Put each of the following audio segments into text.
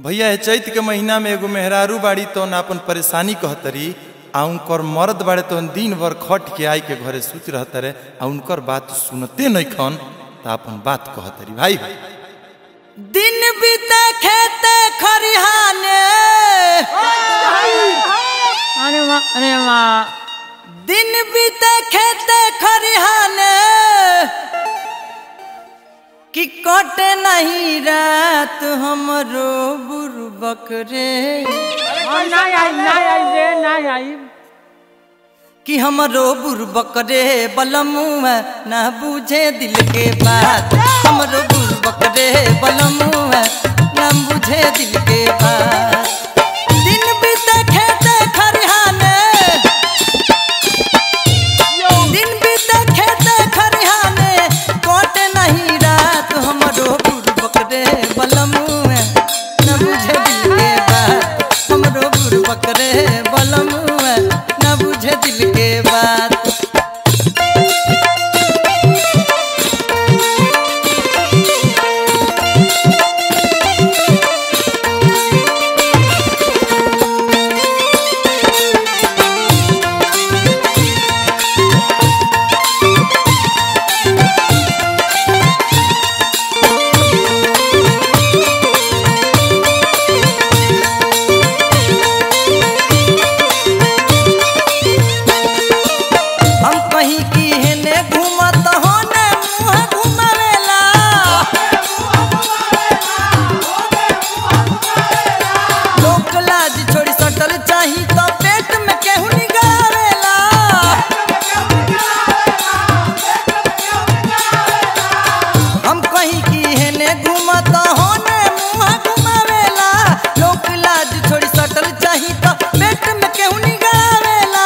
भैया ए चैत के महीना में एगो मेहरारू बाड़ी तो ना अपन परेशानी कहतरी आ उनकर मर्द बाड़े तो दिन भर खट के आई के घरे सूत रहतरे आ उनकर बात सुनते नहीं खन तो अपन बात कहतरी भाई दिन बीते खेते खरिहाने अरे वाह अरे वाह दिन बीते खेते खरिहाने कि कटे नहीं रात हमरो बुरबक रे और ना आई ना आई रे ना आई कि हमरो बुरबक रे बलमुआ ना बुझे दिल के बात हमरो बुरबक रे बलमुआ ना बुझे दिल के बात दिन बीते खेते खरिहाने दिन बीते खेते खरिहाने कोटे नहीं रात हमरो बुरबक रे बलमुआ ना बुझे दिल के बात हमरो बुरबक रे बलमुआ ना बुझे दिल के बात हम कहीं की हेने घूमत होने मुँह घुमावेला लोक लाज छोड़ी सटल चाही तो पेट में केहू निगारेला हम कहीं की हेने घूमत होने मुँह घुमावेला लोक लाज छोड़ी सटल चाही तो पेट में केहू निगारेला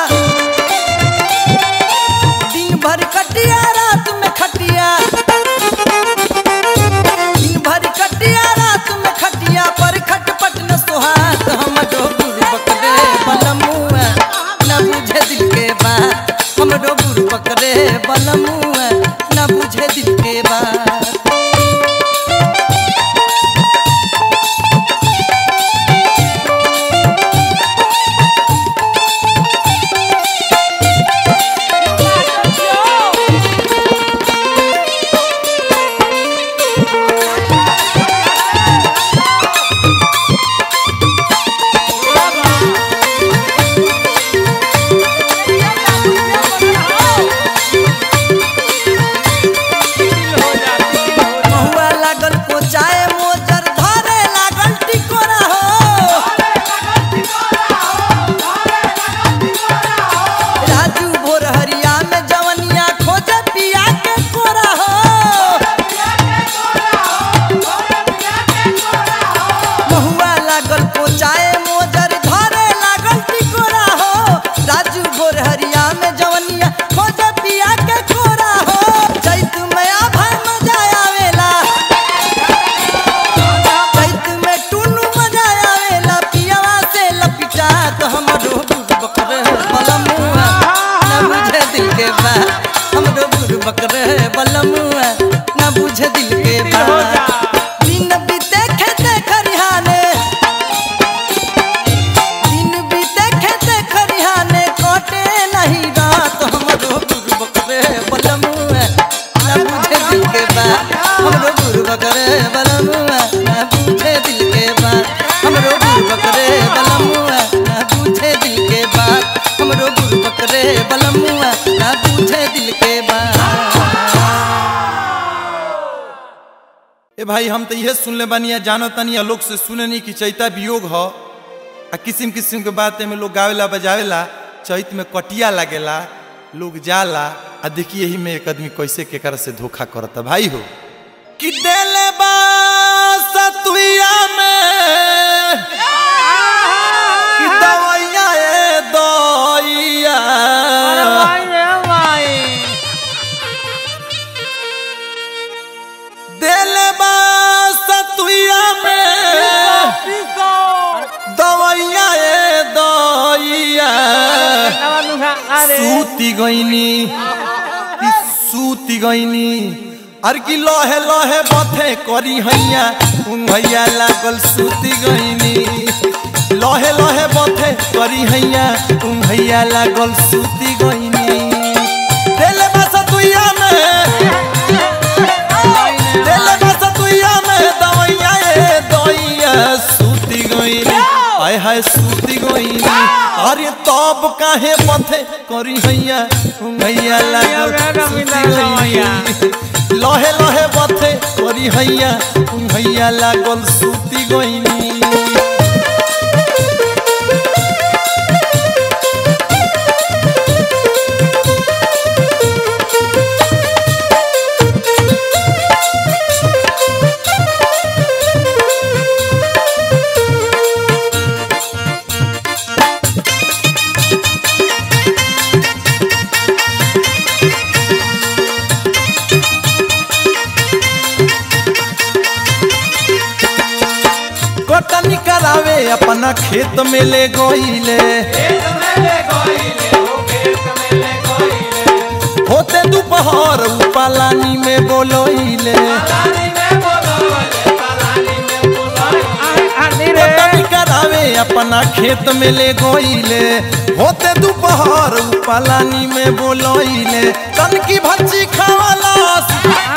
दिन भर कटिया रात में खटिया दिन भर कटिया रात में खटिया पर खटपट न सुहात हम डोबुर बकरे बलमुआ न बुझे दिल के बात हम डोबुर बकरे बलमुआ न बुझे दिल के बात महुआ लागल कोचाए मोजर धरे लागल टिकोरा हो राजू भोर हरिया में जवनिया खोजे पिया के कोरा हो महुआ लागल कोचाए मोजर धरे लागल टिकोरा हो राजू भोर हरिया में जवनिया खोजे पिया के कोरा हो चैत में आभा मजा आवेला चैत में टुनु मजा आवेला पियावा से लपिटा तो हमरो बुढ़ बकरे बलमुआ न बुझे दिल के बात हमरो बुढ़ बकरे बलमुआ न बुझे दिल के बात दिन बीते खेते खरिहाने दिन बीते खेते खरिहाने कटे नहीं रात हमरो बुढ़ बकरे बलमुआ न बुझे दिल के बात हमरो बुढ़ बकरे बलमुआ न बुझे दिल के बात हमरो बुढ़ बकरे बलमुआ न बुझे दिल के बात हमरो बुढ़ बकरे बलमुआ न बुझे दिल के बात ए भाई हम तो यह सुन ले बानी जानो तनी लोग से सुने नहीं कि चैता वियोग हो आ किस्म किस्म के बात में लोग गावेला बजावेला चैत में कटिया लागेला लोग जाला आ देखिए यही में एक आदमी कैसे केकर से धोखा करता भाई हो कि देले बा सतुइया में कि दवैया ए दइया अरे भाई रे भाई देले बा सतुइया में पीसो दवैया ए दइया नवा नुखा अरे सूती गईनी कि सूती गईनी अर की लोहे लोहे बथे करी हैया उंगैया लागल सूती गईनी लोहे लोहे बथे करी हैया उंगैया लागल सूती गईनी देले बस तुइया में देले बस तुइया में दवैया ए दवैया सूती गईनी हाय हाय सूती गईनी अरे तब काहे बथे करी हैया उंगैया लागल सूती गईनी लहे लहे बथे करी हैया हैया लागल सूती गईनी कटनी करावे अपना खेत में ले गईले होते दोपहर उ पालानी में बोलोइले कटनी करावे अपना खेत में ले गईले होते दोपहर उ पालानी में बोलोइले तन की भज्जी खावालस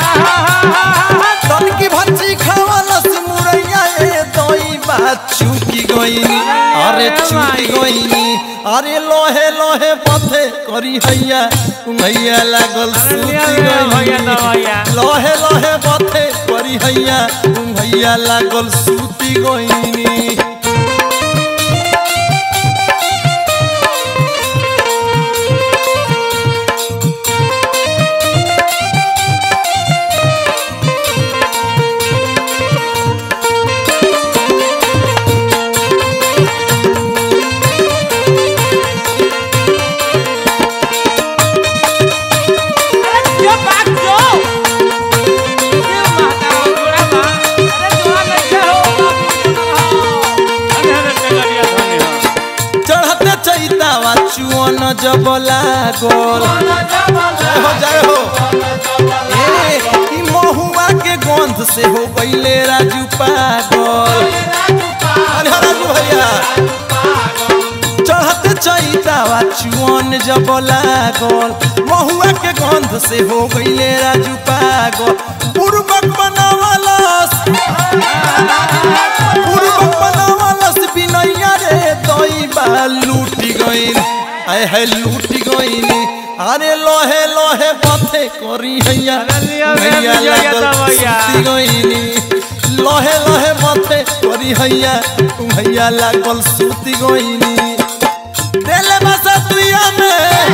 तन की भज्जी खावालस मुरैया ए दई बात चुकी गईनी अरे चुकी गईनी अरे लोहे लोहे पथे करी हैया उंगैया लागल सूती गईनी लोहे लोहे पथे करी हैया उंगैया लागल सूती गईनी चढ़ते चैतावा चुअन जब लागल जय हो जय हो ए ई महुआ के गंध से हो गईले राजू पागल अरे हाँ राजू भैया चढ़ते चैतावा चुअन जब लागल महुआ के गंध से हो गईले राजू पागल पूर्वक बनावलस पूर्वक बनावलस बिनैया रे दई बा लूटी गईन आय है लूटी गईन अरे लोहे लोहे पथे करी हैया हैया लागल सूती गईनी लोहे लोहे पथे करी हैया हैया लागल सूती गईनी देले बसा तुइया में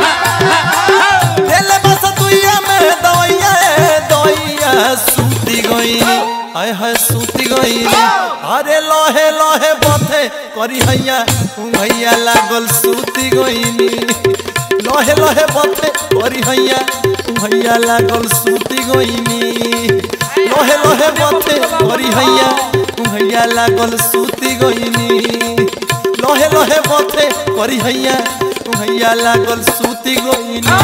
देले बसा तुइया में दवैया ए दवैया सूती गईनी आय है सूती गईनी अरे लोहे लोहे बथे करी हैया हैया लागल सूती गईनी लोहे लोहे बथे करी हैया हैया लागल सूती गईनी लोहे लोहे बथे करी हैया हैया लागल सूती गईनी लोहे लोहे बथे करी हैया हैया लागल सूती गईनी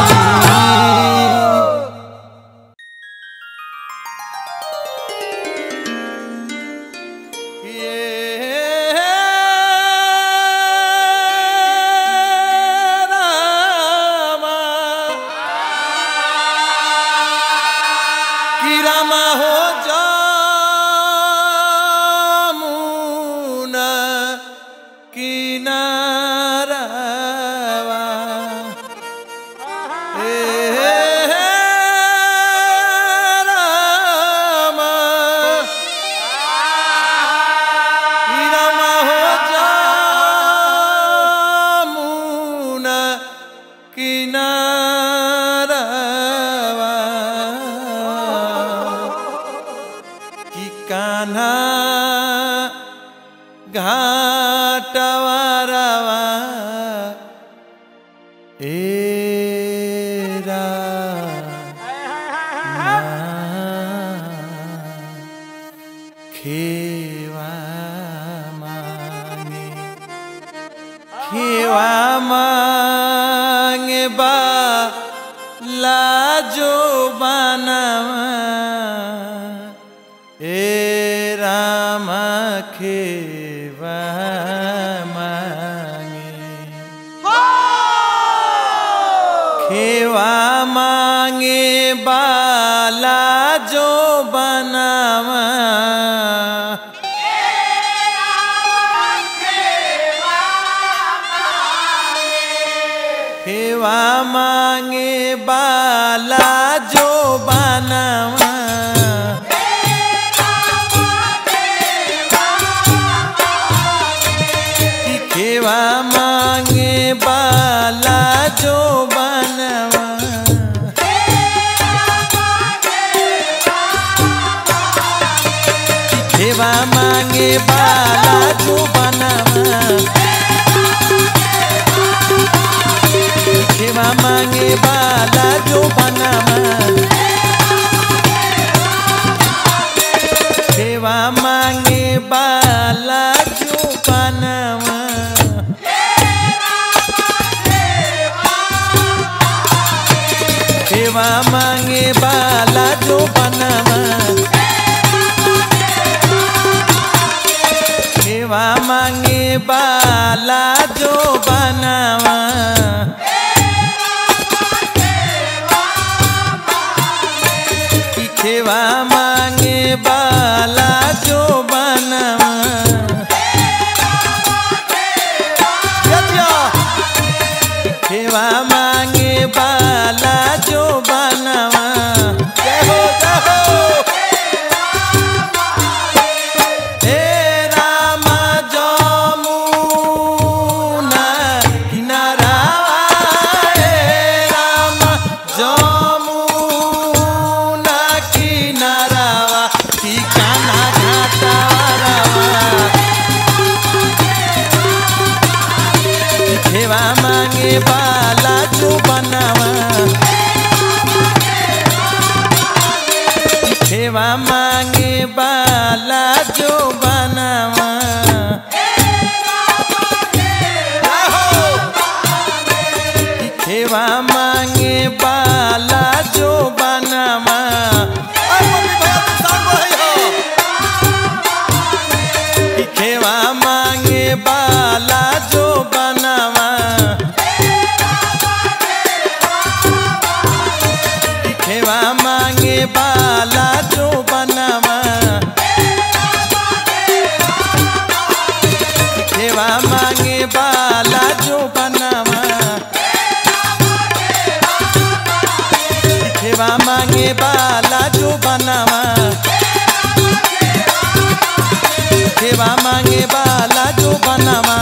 रामा हो जामुना किनारावा ए रामा ई रामा हो जामुना किनारावा कि कान्हा घाटवारावा एरा खेवा मांगे खेवा मांगे बा लाजो बनावा ए राम खेवा मांगे खेवा मांगे बाला जो बनावा खेवा मांगे बाला जो बनावा कि खेवा मांगे बाला जो बनवा कि खेवा मांगे बाला जो बनवा कि खेवा मांगे बाला जो बनवा खेवा मांगे बाला जो बनवा सेवा मांगे बाला जो बनवा सेवा मांगे बाला जो बनवा कि खेवा मांगे बाला जो बनवा सेवा मांगे बाला जो बनवा जय हो जय हो हे राम जमुना किनारावा हे राम जमुना किनारावा ठिकाना घाटारावा सेवा मांगे बाला जो बनावा सेवा मांगे बाला जो बनावा सेवा मांगे बाला जो बनावा खेवा मांगे बाला जो बनावा खेवा मांगे बाला जो बनावा खेवा मांगे बाला जो बनावा खेवा मांगे बाला जो बनावा सेवा मांगे बाला जो बनावा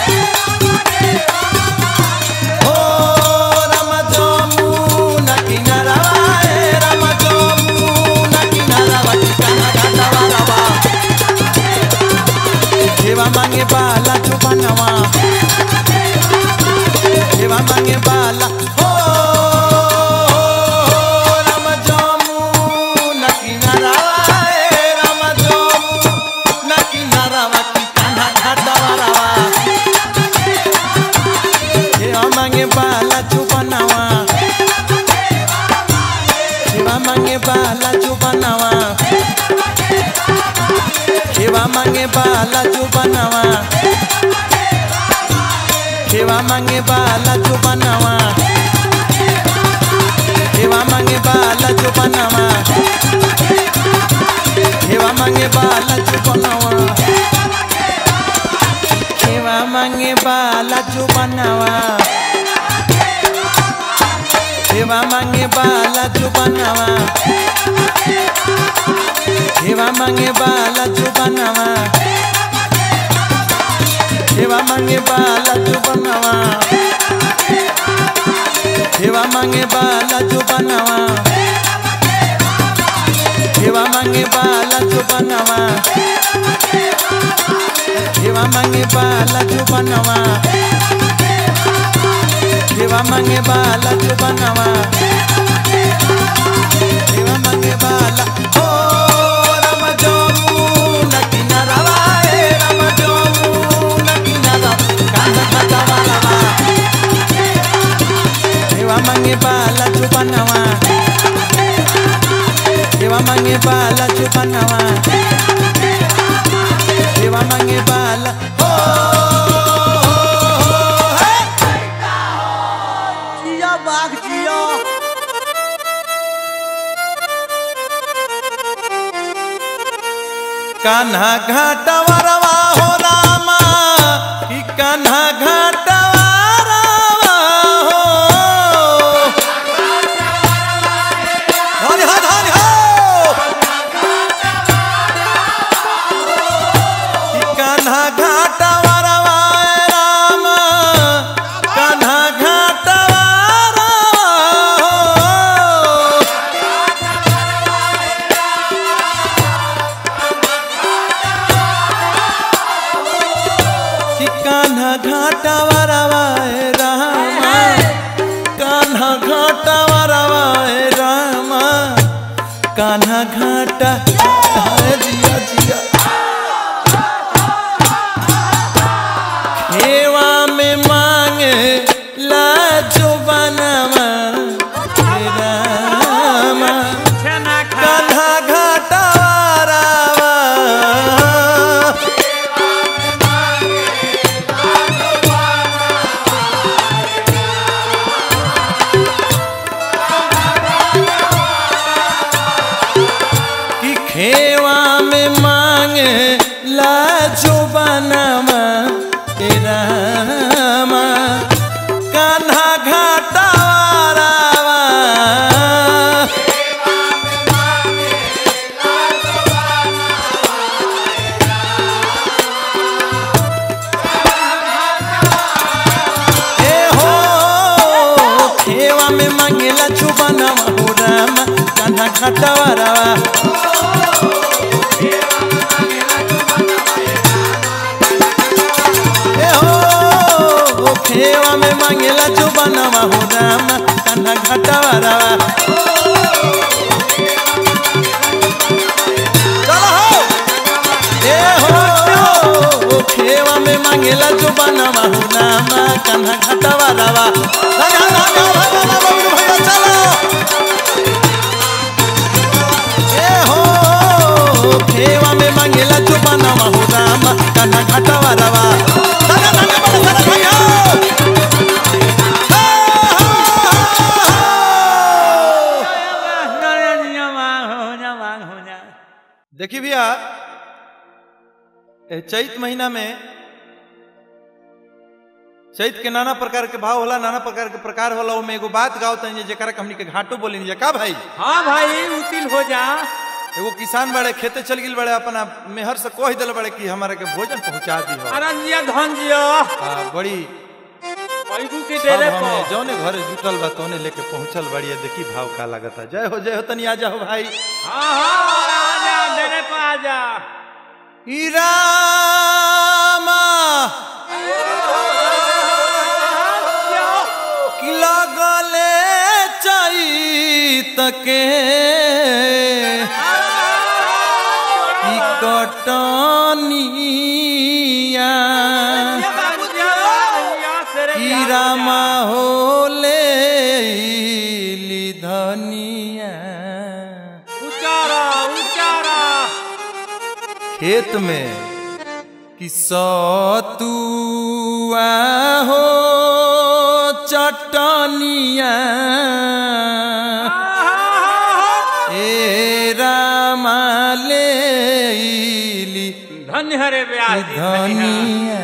ओ राम जमुना किनारावा ए राम जमुना किनारावा ठिकाना घाटावा सेवा मांगे बाला जो बनावा सेवा मांगे बाला हो राम जमुना किनारावा ए राम जमुना किनारावा ठिकाना घाटावा सेवा मांगे बाला जो बनावा सेवा मांगे बाला जो बनावा सेवा मांगे बाला जो बनावा सेवा मांगे बाला जो बनावा सेवा मांगे बाला जो बनावा सेवा मांगे बाला जो बनावा सेवा मांगे बाला जो बनावा सेवा मांगे बाला जो बनावा सेवा मांगे बाला जो बनावा सेवा मांगे बाला जो बनावा सेवा मांगे बाला जो बनावा सेवा मांगे बाला जो बनावा सेवा मांगे बाला जो बनावा सेवा मांगे बाला जो बनावा सेवा मांगे बाला ओ राम जमुना किनारावा ए राम जमुना किनारा कांदा कांदा वाला सेवा मांगे मांगे बाला चुपनवा देवा मांगे बाला चुपनवा देवा मांगे बाला हो हे! जिया बाघ जिया कान्हा घाटा वरवा हो रामा कि कान्हा घाटा वरवा हो धनी हो धनी हो कि कान्हा घाटा वरवा रामा कान्हा घाटा वरवा हो कि कान्हा घाटा वरवाए रामा कान्हा घाटा वरवाए रामा कान्हा घाटा हाय जिया जिया खेवा में मांगे लाजो बनवा हे रामा छेना खा कान्हा घाटा वरवा कि खेवा में मांगे लाजो बनवा तेरा कान्हा घाटा वारावा ए हो खेवा में मांगेला चुबनवा हो रामा कान्हा घाटा वारावा ए हो खेवा में मांगेला चुबनवा हो रामा कान्हा घाटा वारावा चलो हो ए हो खेवा में मांगेला जो बनवा हो नामा कान्हा घाटावा रावा लगा लगा लगा लगा बबलू भैया चलो ए हो खेवा में मांगेला जो बनवा हो नामा कान्हा घाटावा रावा लगा लगा बबलू भैया देखिए भैया ए चैत महीना में चैत के नाना प्रकार के भाव होला नाना प्रकार के प्रकार होला ओमे एगो बात गाओ तनी जेकरा के हमनी के घाटो बोलेनी जे का भाई हाँ भाई उतिल हो जा एगो किसान बड़े खेते चल गिल बड़े अपना मेहर से कह दिल बड़े कि हमारा के भोजन पहुंचा दी हो अरे जिया धन जिया आ, बड़ी पैगू के सब डेरे हमें पर जौने घर जुटल बा तौने लेके पहुंचल बड़ी है, देखी भाव का लगता जय हो जय हो तनी आ जाओ भाई हाँ हाँ आ जा डेरे पर आ जा ई रामा कि लगले चैत के ई कटनिया ई रामा होले ली धनिया उचारा उचारा खेत में कि सतुआ हो चटनिया ए रामा ले ली धन्य हरे ब्याह धनिया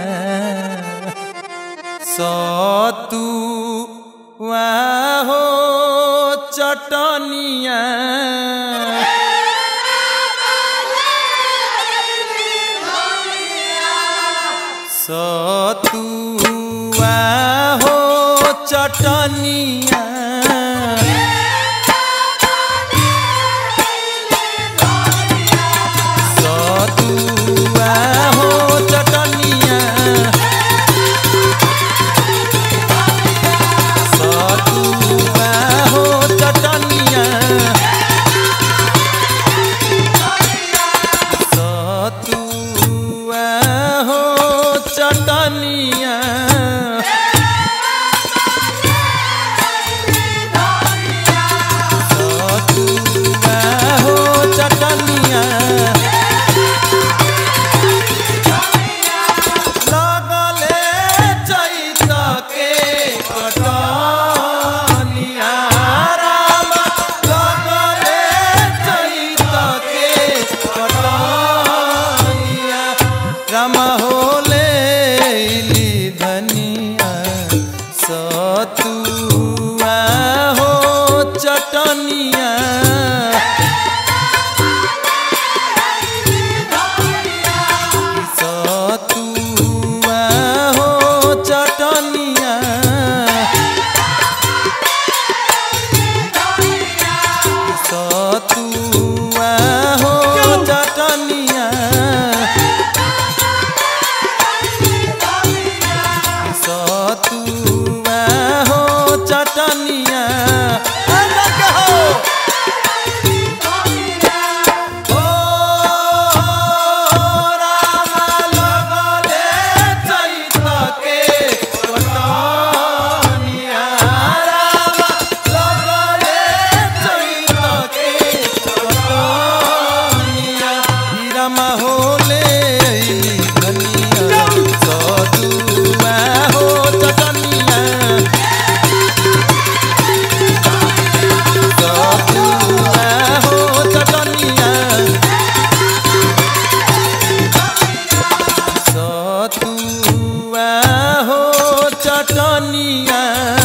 सतुआ हो चटनिया सतुआ हो चटनिया सतुआ हो चटनिया सतुआ हो चटनिया सतुआ हो चटनिया आना कहो ओ रामा लगले चैत के कटनिया रामा लगले चैत के कटनिया हीरामा होले अइली धनिया सदुआ हो चटनिया सतुआ हो चटनिया सतुआ हो चटनिया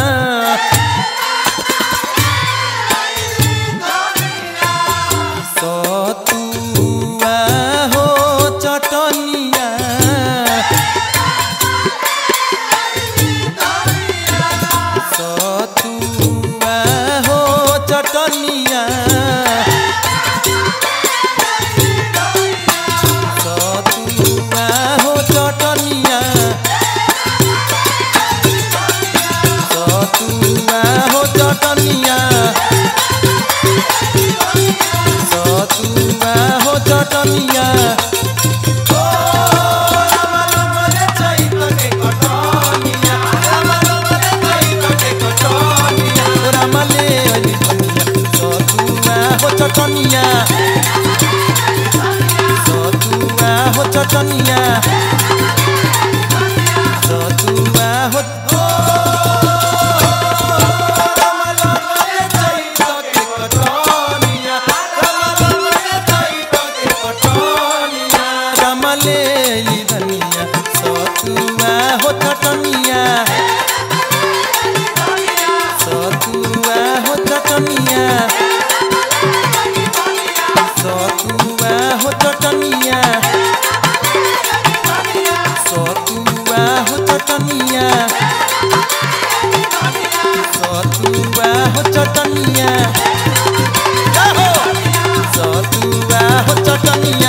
सतुआ हो चटनिया सतुआ हो चटनिया सतुआ हो चटनिया सतुआ हो चटनिया सतुआ हो चटनिया ओ रामा लगले चैत के कटनिया रामा लगले चैत के कटनिया ओ रामा ले अइली धनिया सतुआ हो चटनिया सतुआ हो चटनिया सतुआ हो रामा लगले चैत के कटनिया रामा लगले चैत के कटनिया रामा ले अइली धनिया सतुआ हो चटनिया सतुआ हो चटनिया सतुआ हो चटनिया सतुआ हो चटनिया सतुआ हो चटनिया जाहो सतुआ हो चटनिया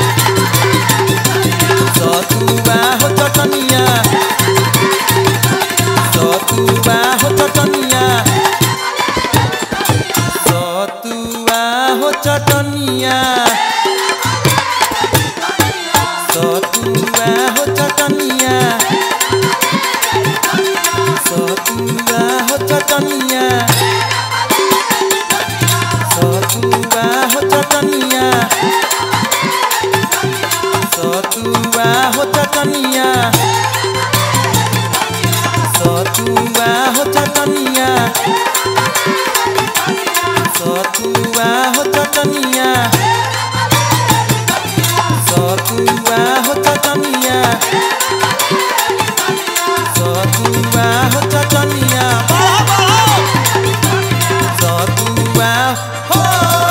सतुआ हो चटनिया सतुआ हो चटनिया सतुआ हो चटनिया सतुआ हो चटनिया सतुआ हो चटनिया सतुआ हो चटनिया सतुआ हो चटनिया सतुआ हो चटनिया सतुआ हो चटनिया सतुआ हो चटनिया सतुआ हो चटनिया सतुआ हो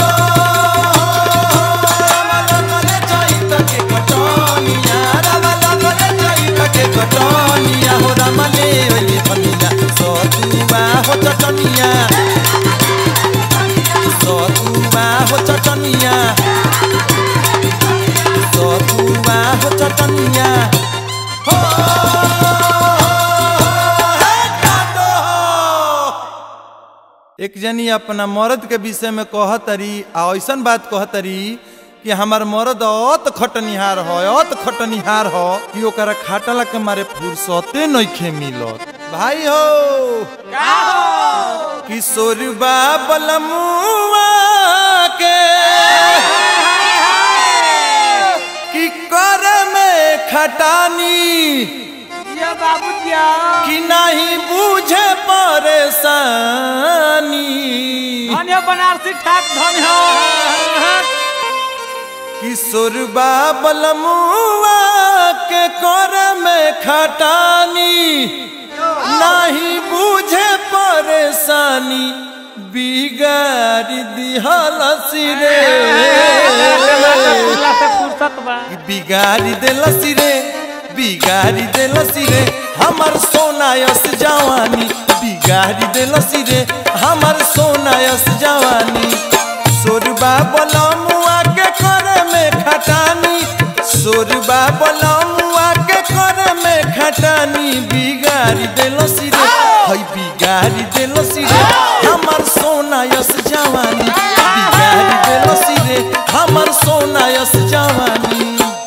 रामा लगले चैत के कटनिया रामा लगले चैत के कटनिया हो रामा ले अइली धनिया सतुआ हो चटनिया सतुआ हो चटनिया सतुआ हो चटनिया हो हे काटो एक जनी अपना मर्द के विषय में कहतरी आ ऐसन बात कहतरी कि हमार मर्द अत खटनिहार हो अत खटनिहार हो कि ओकरा खाटला के मारे फुर्सते नइखे मिलत भाई हो किशोर बाबलमुआ के कि कर में खटानी ये बाबू जिया कि नहीं बूझे परेशानी धन्य बनारसी ठाक धन्य किशोर बाबलमुआ के कर में खटानी नहीं बूझे परेशानी बिगाड़ दिहल सिरे अल्लाह से फुर्सत बा बिगाड़ी देलसी रे बिगाड़ी देलसी रे हमर सोनायस जवानी बिगाड़ी देलसी रे हमर सोनायस जवानी सोरबा बलमुआ के करे में खटानी सोरबा बलमुआ के करे में खटानी बिगाड़ी देलसी रे हई बिगाड़ी बिगाड़ी देलसी रे हमर सोना यस जवानी बिगाड़ी देलसी रे हमर सोना यस जवानी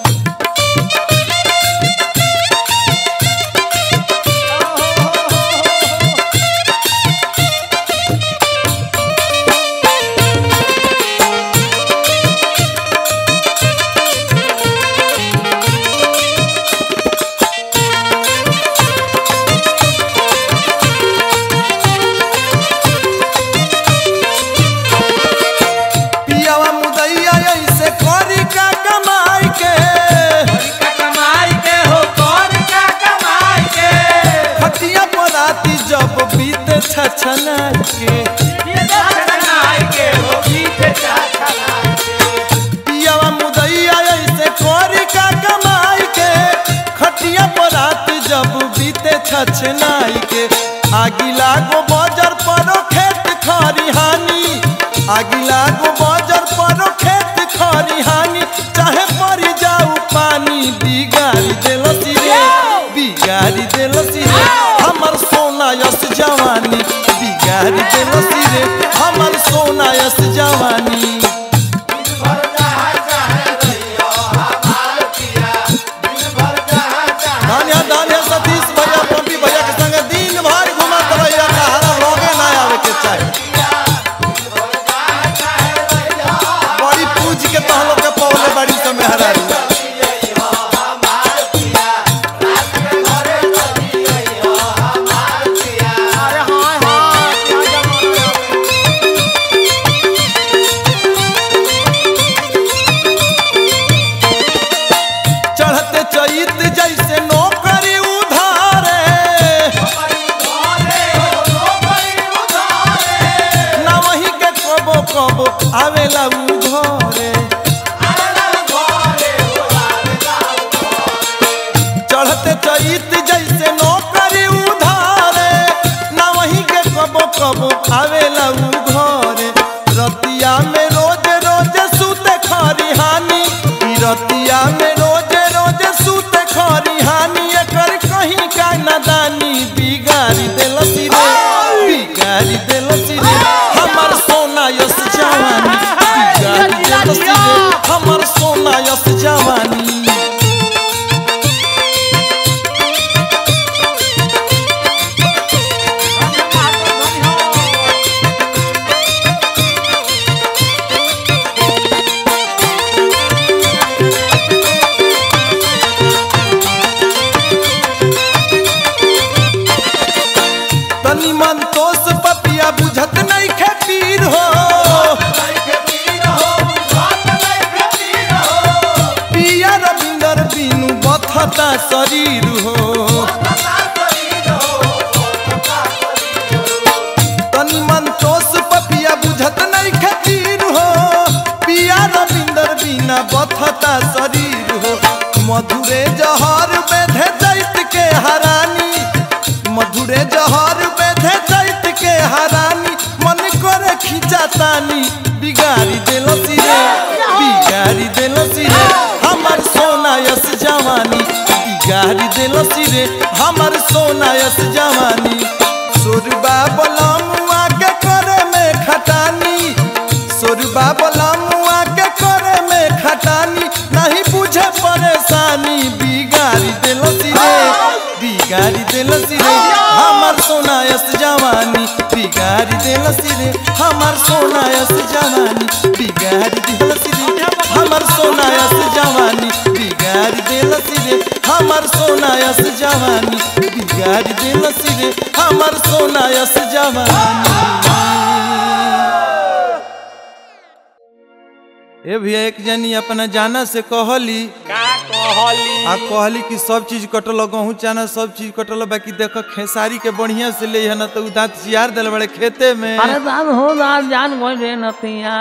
पियावा मुदैया ऐसे करी का कमाई के कमाई के हो कर का कमाई के खटिया पराती जब बीते छछना के कमाई के हो गीत चाचा पियावा मुदैया ऐसे करी का कमाई के खटिया पराती जब बीते छछनाई के आगिला गो बजर परो खेत खरिहानी आगिला गो बजर परो खेत खरिहानी चाहे पड़ी जाऊ पानी बिगाड़ी देलसी रे बिगाड़ी देलसी रे हमर सोना यस जवानी बिगाड़ी देलसी रे हमर सोना यस जवानी धान्या धान्या सतीश भैया पंपी भैया के संग दिन भर घुमत भैया कहारा लोगे ना आवे के चाही बड़ी पूज के तहलो के पौले बड़ी समय हरारी अरे हाँ हाँ क्या जमा चढ़ते चैत जैसे नौकरी उधारे ना वही के कबो कबो आवेला उ घरे चढ़ते चैत जैसे नौकरी उधारे ना वही के कबो कबो आवेला उ घरे रतिया में रोज रोज सूते खरिहानी ई रतिया में रोज रोज सूते खरिहानी एकर कहीं का नादानी बिगाड़ी देलसी रे बिगाड़ी देलसी रे हमर सोना यस जवानी बिगाड़ी देलसी रे हमर सोना यस जवानी तनी मन तोस पपिया बुझत नहीं खे पीर हो पिया रविंदर बिनु बथता शरीर हो तनी मन तोस पपिया बुझत नहीं खे पीर हो पिया रविंदर बिना बथता शरीर हो मधुरे जहर बेधे दैत के हरानी मधुरे जहर बेधे दैत के हरानी मन करे खिंचातानी बिगाड़ी देलसी रे बिगाड़ी देलसी रे हमर सोना यस जवानी बिगाड़ी देलसी रे हमर सोना यस जवानी सुरबा बलमुआ के करे में खटानी सुरबा बलमुआ के करे में खटानी नहीं बुझे परेशानी बिगाड़ी देलसी रे बिगाड़ी देलसी रे हमर सोना यस जवानी बिगाड़ी देलसी रे हमर सोना यस जवानी बिगाड़ी देलसी रे हमर सोना यस जवानी बिगाड़ी देलसी रे हमर सोना यस जवानी बिगाड़ी देलसी रे हमर सोना यस जवानी ए भैया एक जनी अपना जाना से कहली का कहली आ कहली कि सब चीज कटल गहूँ चाना सब चीज कटल बाकी देख खेसारी के बढ़िया से ले है ना तो उ दांत चियार दिल बड़े खेते में अरे दान हो दान जान बोल रे नतिया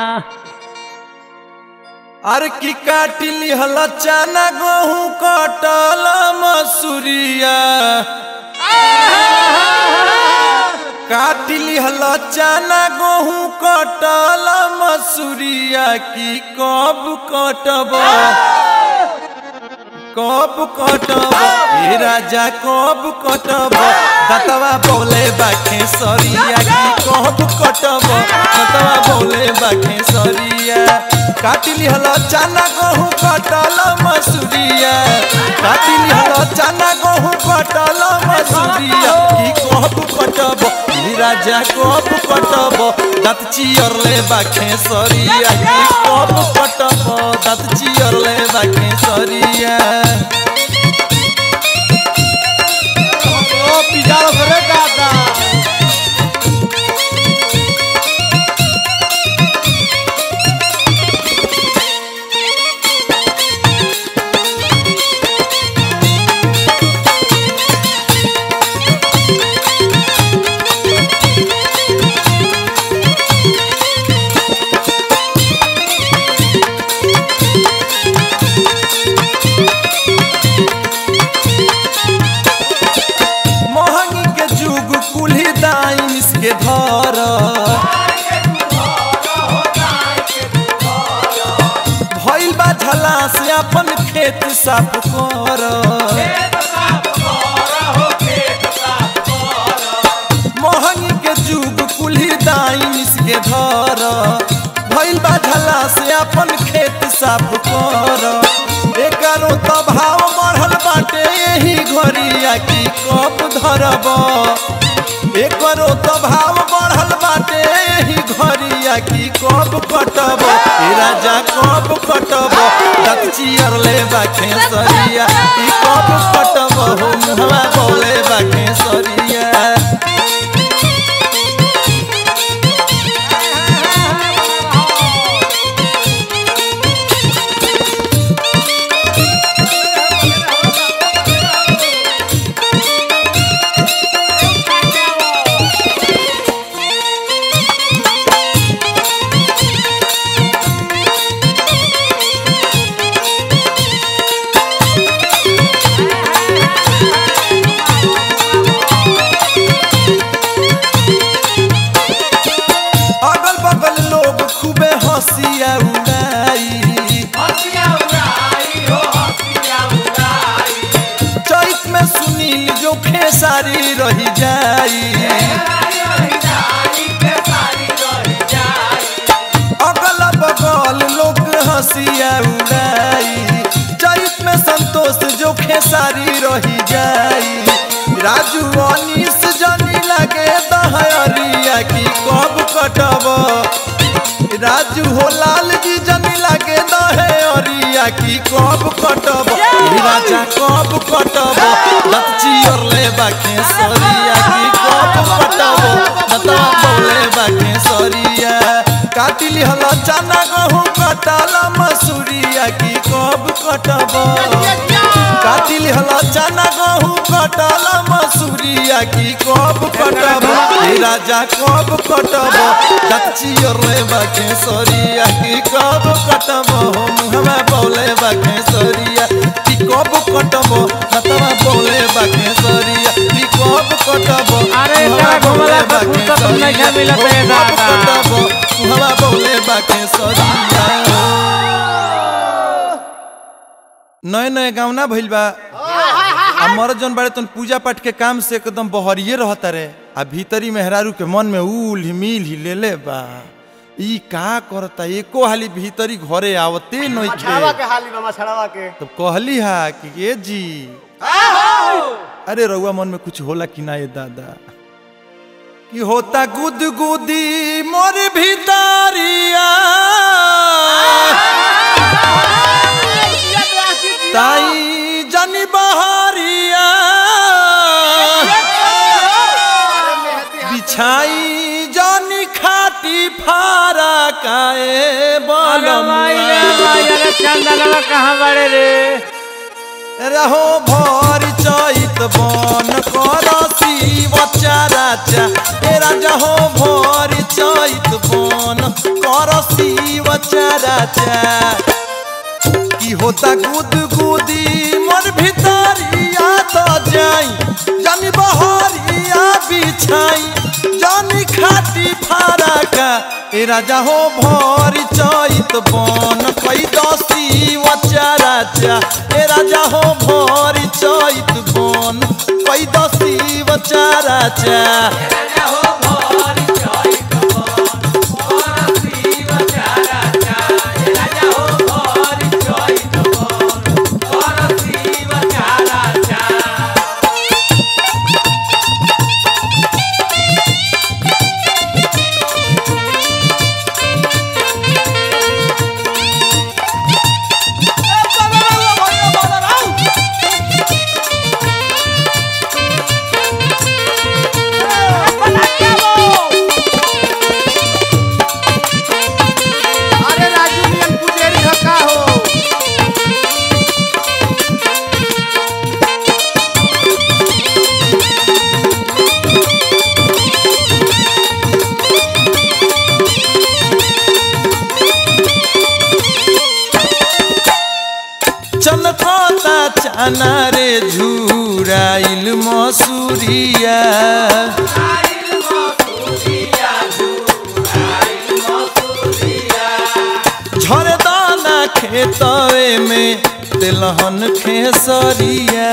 अरे की काटिली हला चाना गहूँ कटल मसूरिया काटिली हला चाना गहूँ कटल मसूरिया की कब कटब कब कटब हे राजा कब कटब दतवा बोले बाखे सरिया की कहब कटब दतवा बोले बाखे सरिया काटिली हलो चना गहूँ कटल मसूरिया काटिली हलो चना गहूँ कटल मसूरिया की कहब कटब ई राजा कहब कटब दाँत चियरले बाखे सरिया की कहब कटब दाँत चियरले बाखे सरिया ओ पिजारो करे दादा महंगी के जुग कुल्ही दाइन इसके धर भइल बा झला से अपन खेत साफ कर महंगी के जुग कुल्ही दाइन इसके धर भइल बा झला से अपन खेत साफ कर एकरो तो भाव बढ़ल बाटे यही घरिया की कप धरब एकरो तो भाव बढ़ल बाटे यही घरिया की कब कटब ए राजा कब कटब दत चियर ले बाखे सरिया की कब कटब हो मुहवा बोले बाखे सरिया अगल बगल लोग खूबे हंसिया उड़ाई चैत में सुनील जो खेसारी रही जाई अगल बगल लोग हंसिया उड़ाई चैत में संतोष जो खेसारी रही जाई राजू अनीस जनी लगे दहरिया की कब कटब राजू हो लाल जी जनी लगे दहे अरिया की कब कटब ई राजा कब कटब लच्ची और ले बाके सरिया की कब कटब बता बोले बाके सरिया काटिली हला चना गहूँ कटाल मसूरिया की कब कटब काटिली हला चना गहूँ कटाल मसूरिया की कब कटब ई राजा कब कटब दच्ची और ले बाके सरिया की कब कटब मुहमा बोले बाके सरिया की कब कटब मतवा बोले बाके सरिया की कब कटब अरे मुहमा तेरा बोले घुमला पे बाके फुर्सत नहीं सरिया, मिलत है कब दादा। कटब मुहमा बोले बाके सरिया नए नए गाँव ना भइल बा आ मरद जौन बाड़े तन पूजा पाठ के काम से एकदम बहरिए रहता रे आ भीतरी मेहरारू के मन में उल मिल ही ले ले बा ई का करता एको हाली भीतरी घरे आवते छड़ावा नइखे के हाली मामा छड़ावा के तब कहली हा कि ये जी अरे रउआ मन में कुछ होला कि ना ये दादा कि होता गुद गुदी मोर भीतरिया ताई जनी बहरिया बिछाई जनी खाटी फारा काए अरे भाई रे बलम भाई अरे चंदनवा कहाँ बड़े रे रहो भर चैत बन कर शिव चाराचा ए राजा हो भर चैत बन कर शिव चाराचा की होता गुद गुदी मोर भितरिया तो जाई जानी बहरिया बिछाई जानी खाटी फारका ए राजा हो भर चैत बन कई दसी वचाराचा ए राजा हो भर चैत बन कई दसी चारा चा अरे राजू मियन पुजेरी धक्का हो चनकता चाना रे झुराइल मसूरिया झरे दाना खेतवे में तेलहन खेसरिया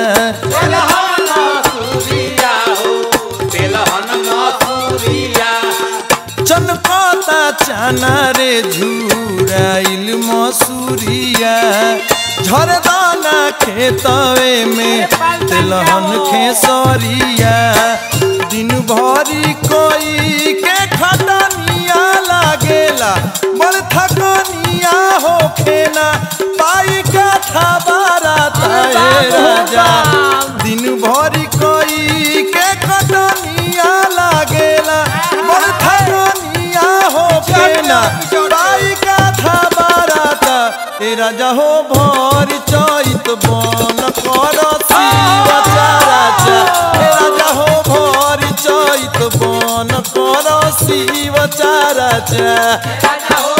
चनकता चाना रे झुराइल मसूरिया झरदाना खेतवे में तेलहन खेसरिया दिन भरी कोई के खटनिया लागेला बड़ थकनिया होखेना पाई का था बाराता ए राजा दिन भरी कोई के खटनिया लागेला बड़ थकनिया होखेना पाई का था बाराता ए राजा हो भर चैत बन कर शिव चारा चा ए राजा हो भर चैत बन कर शिव चारा चा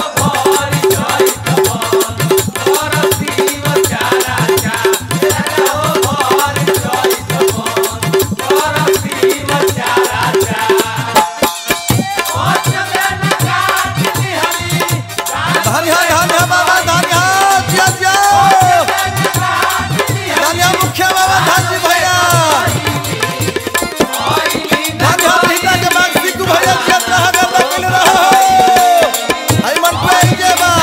धन्य धन्य बाबा धन्य जिया जिया धन्य मुखिया बाबा धन्य भैया धन्य भीता के बाग सिक्कू भैया खेत रहा कर लगल रहो आई मन पे के बा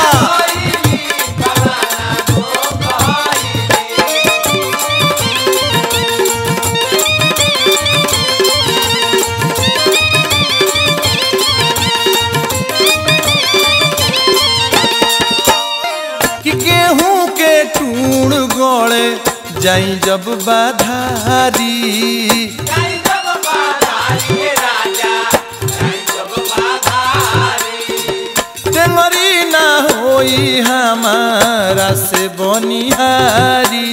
कि गेहूं के टूण गड़े जाई जब बाधारी टेंगरी ना होई हमारा से बनिहारी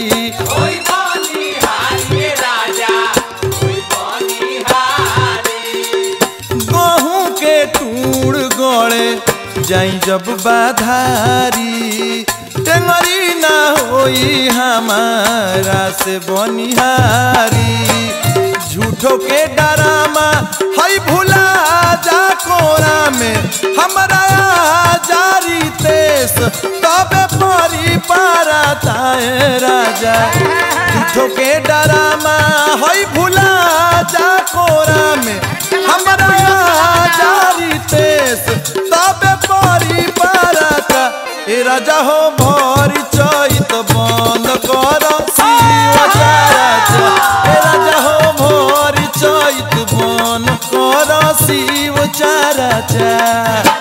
गहूं के टूड़ गड़े जाई जब बाधारी टेंगरी ना होई हमारा से बनिहारी झूठो के डरामा हई भुला जा कोरा में हमरा जारी तेस तबे परी पारा ताए राजा झूठो के डरामा हई भुला जा कोरा में हमरा जारी तेस तबे परी पारा ता ए राजा हो भरी चैत बंद कर शिव चारा चा ए राजा हो भरी चैत बंद कर शिव चारा चा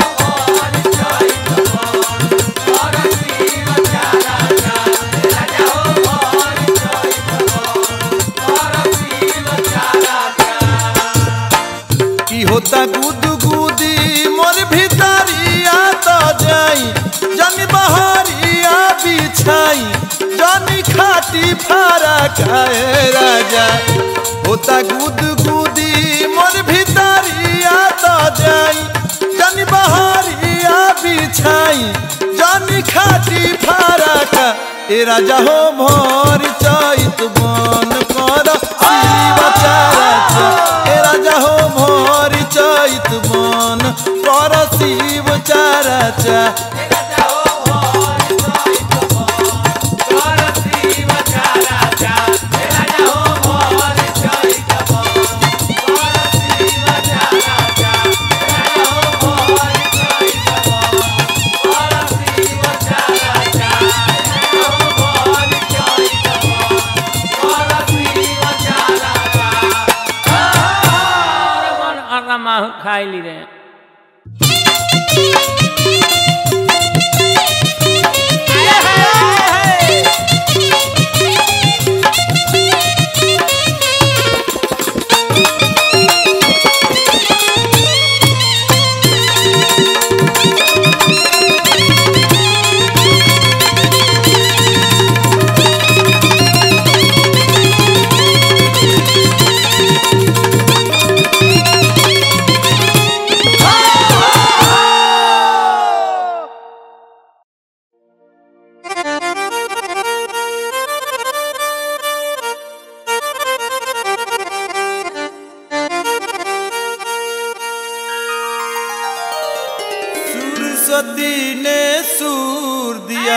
की होता गुद गुदी मोर भीतरिया तो जाई जन बहरिया बिछाई जनी खाटी फारा खाए राजा होता गुद गुदी मोर भीतरिया तो जाई जन बहरिया बिछाई जनी खाटी फारा का ए राजा हो भोर चैत बन कर शिव चारा चा ए राजा हो भोर चैत बन कर शिव चारा चा आइली रे सरस्वती ने सूर दिया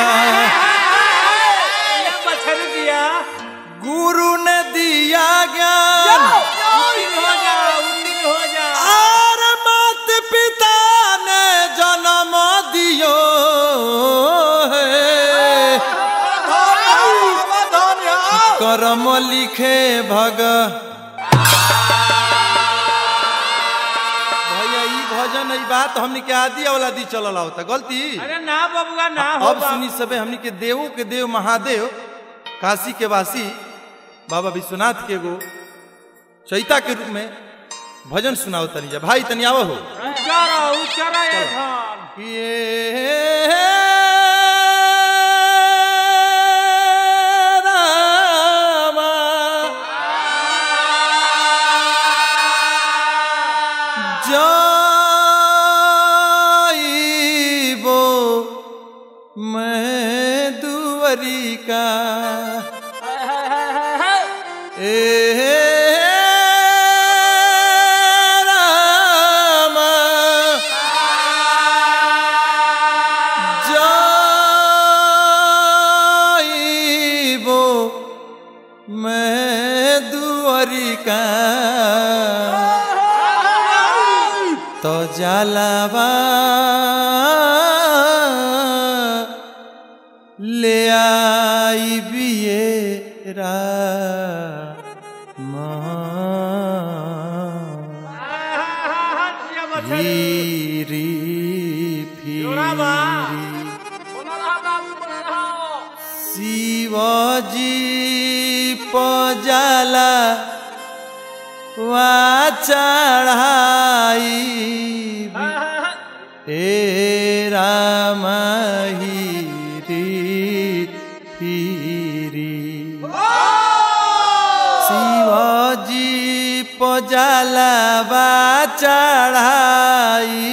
मच्छर दिया गुरु ने दिया ज्ञान उत्तीर्ण हो जा उत्तीर्ण हो जा और मात पिता ने जन्म दियो है कर्म लिखे भग भैया ई भजन ई बात हमनी के आदि वाला दी चलल होता गलती अरे ना बबुआ ना हो अब सुनी सबे हमनी के देवों के देव महादेव काशी के वासी बाबा विश्वनाथ के एगो चैता के रूप में भजन सुनाओ तनी जा भाई तनी आवो हो उच्चारा उच्चारा ये धन ये रामा जाइबो मैं दुवरी का ए रामा जाइबो मैं दुवरी का तो जलावा ले आई बियेरा फिरी फिरी शिवजी पजाला वा चढ़ाई ए रामही फिरी शिवजी पजाला वा चढ़ाई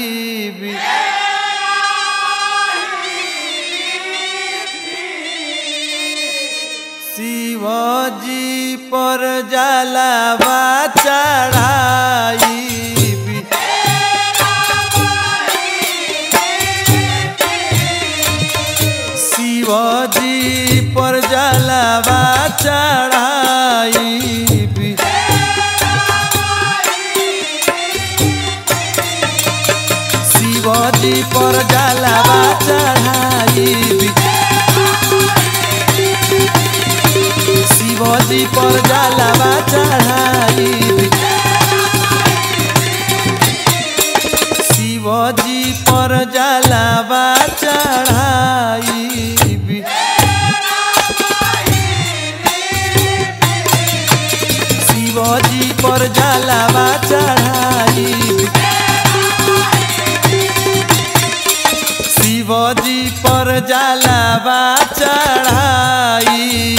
शिवजी पर जलावा चढ़ाई शिवजी पर जलावा चढ़ाई शिवजी पर जलावा चढ़ाई शिवजी पर जलावा चढ़ाई शिवजी पर जलावा चढ़ाई शिवजी पर जलावा चढ़ाई शिवजी पर जलावा चढ़ाई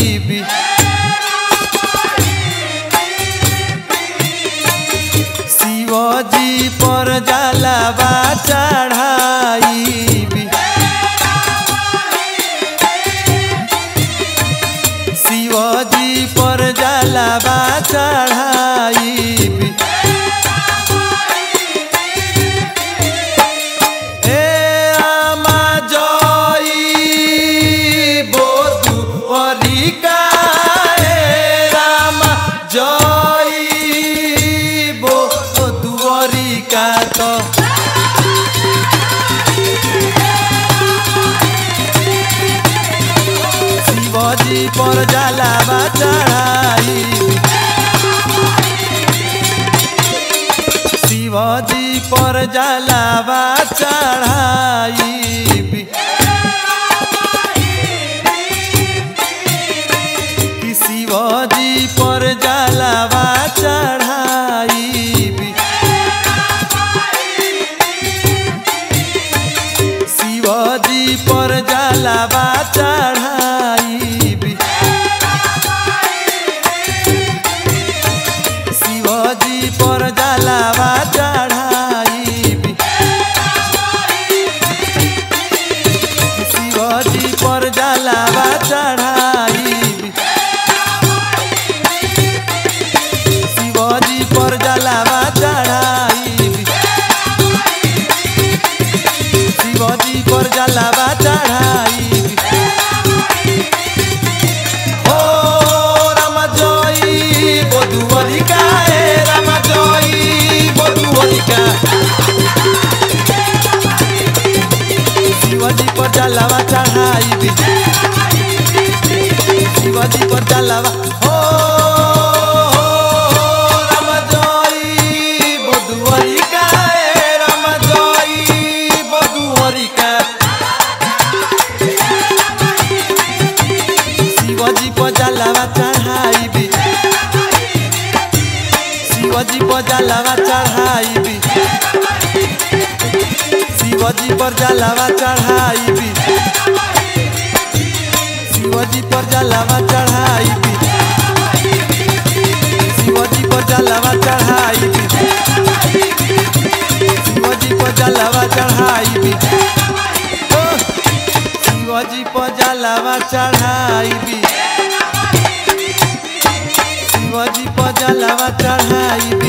शिवजी पर जलावा चढ़ाई शिवजी पर जलावा चढ़ाई ए आमा जई बोतु अरिका ए रामा जई बोतु अरिका तो शिवजी पर जलावा चढ़ाई शिवाजी पर जलावा चढ़ाई कि शिवाजी पर जलावा चढ़ाई शिवाजी पर जलावा चढ़ाई शिवाजी पर जलावा चढ़ाई शिवाजी पर जलावा चढ़ाई शिवाजी पर जलावा चढ़ाई शिवाजी पर जलावा चढ़ाई ओ राम जई बधुवरिका ए राम जई बधुवरिका शिवाजी पर जलावा चढ़ाई शिवाजी पर जलावा ओ राम जई बधुवरिका ए राम जई बधुवरिका शिवाजी पर जलावा चढ़ाई शिवाजी पर जलावा चढ़ाई शिवाजी पर जलावा चढ़ाई शिवाजी पर जलावा चढ़ाई शिवाजी पर जलावा चढ़ाई शिवाजी पर जलावा चढ़ाई शिवाजी पर जलावा चढ़ाई शिवाजी पर जलावा चढ़ाई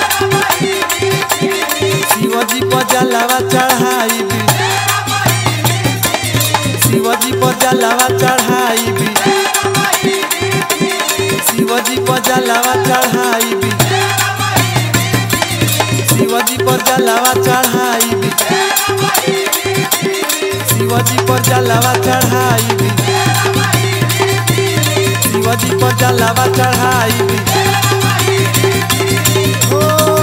शिवाजी पर जलावा चढ़ाई शिवाजी पर जलावा चढ़ाई शिवाजी पर जलावा चढ़ाई शिवाजी पर जलावा चढ़ाई शिवाजी पर जलावा चढ़ाई शिवाजी पर जलावा चढ़ाई ओ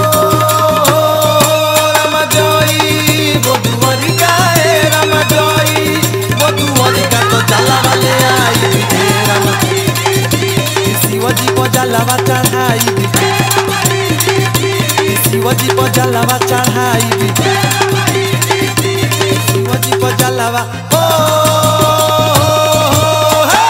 राम जई बधुवरिका ए राम जई बधुवरिका तो जलावा ले आई हे राम शिवाजी पर जलावा चढ़ाई शिवाजी पर जलावा चढ़ाई शिवाजी पर जलावा ओ हे!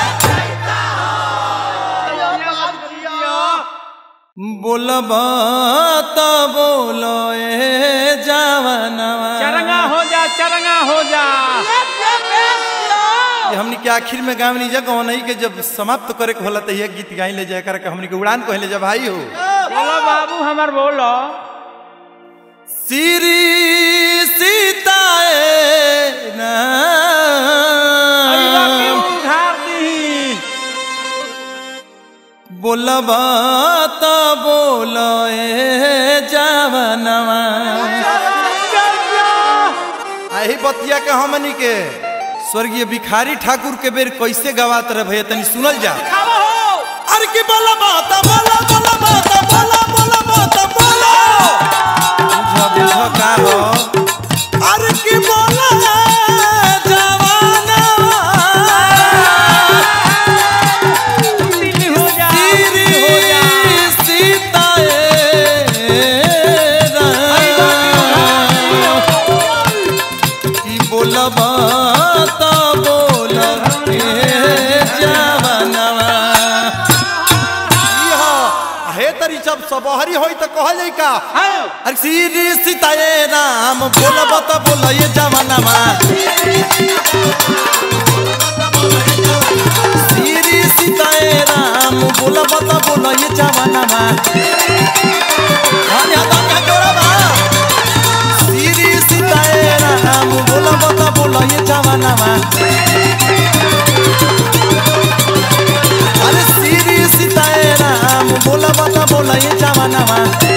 बोलबा त बोलो ए जवानवा चरंगा हो जा चरंगा हो जा ये हमनी के आखिर में गावनी जगह नहीं के जब समाप्त करे के होला त ये गीत गाई ले जाए करके हमनी के उड़ान कहले जा भाई हो बोलो बाबू हमार बोलो श्री सीताए ना अइबा के उधार दी बोलबा त बोलो ए जवानवा आही बतिया के हमनी के स्वर्गीय भिखारी ठाकुर के बेर कैसे गवात रहे भैया तनी सुनल जा अरे की बोला बात बोला बोला बात बोला बोला बात बोला बुझ बुझ का हो अरे की बोला जवाना दिल्ली हो जा दिल्ली हो जा सीताए की बोलबा त बोलब जवानवा हे तरी जब सबहरी होई त कहल जाई का अरे श्री सीताए राम बोलब त बोल ये जवानवा श्री सीताए राम बोलब त बोल ये जवानवा हरि हदम का जोड़बा श्री सीताए राम बोलब त बोल ये जवानवा अरे श्री सीताए राम बोलब त बोल ये जवानवा